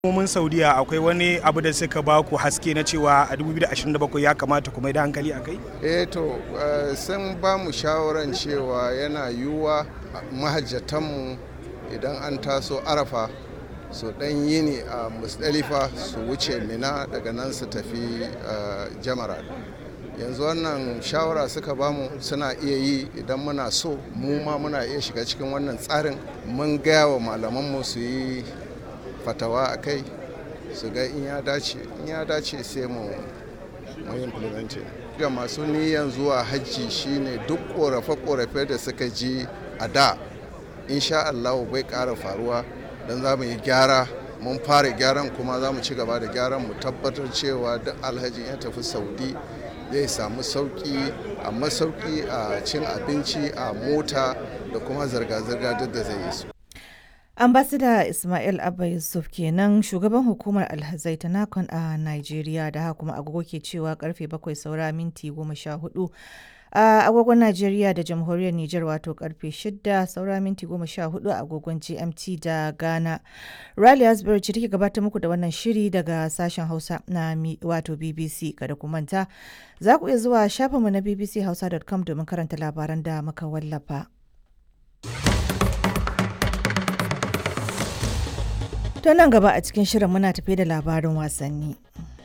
Hukumomin Saudiya akwai wani abu da suka ba ku haske na cewa a 2027 ya kamata ku mai da hankali a kai? eh to eh, sun ba mu shawaran cewa yana yiwuwa mahajjatanmu idan an taso arafa su dan yini a musdalifa su wuce mina daga nan su tafi eh, jamara yanzu wannan shawara suka bamu suna iya yi idan muna so mu ma muna iya shiga cikin wannan tsarin mun gaya wa malamanmu su yi fatawa a kai su ga in ya dace in ya dace sai mu mu implementing ga masu niyan zuwa hajji shine duk korafe-korafe da suka ji a da insha Allah bai ƙara faruwa don za mu yi gyara mun fara gyaran kuma za mu ci gaba da gyaran mu tabbatar cewa duk alhaji ya tafi saudi zai samu sauki a masauki a cin abinci a mota da kuma zirga-zirga duk da zai yi su ambasada ismail abba yusuf kenan shugaban hukumar alhazai ta nakon a nigeria da haka kuma agogo ke cewa karfe bakwai saura minti goma sha hudu a agogon Najeriya da jamhuriyar Nijar wato karfe 6 saura minti 14 a agogon GMT da Ghana. Riley Asbury ce take gabatar muku da wannan shiri daga sashen Hausa na wato BBC kada ku manta. Za ku iya zuwa shafinmu na bbchausa.com domin karanta labaran da muka wallafa. To nan gaba a cikin shirin muna tafe da labarin wasanni.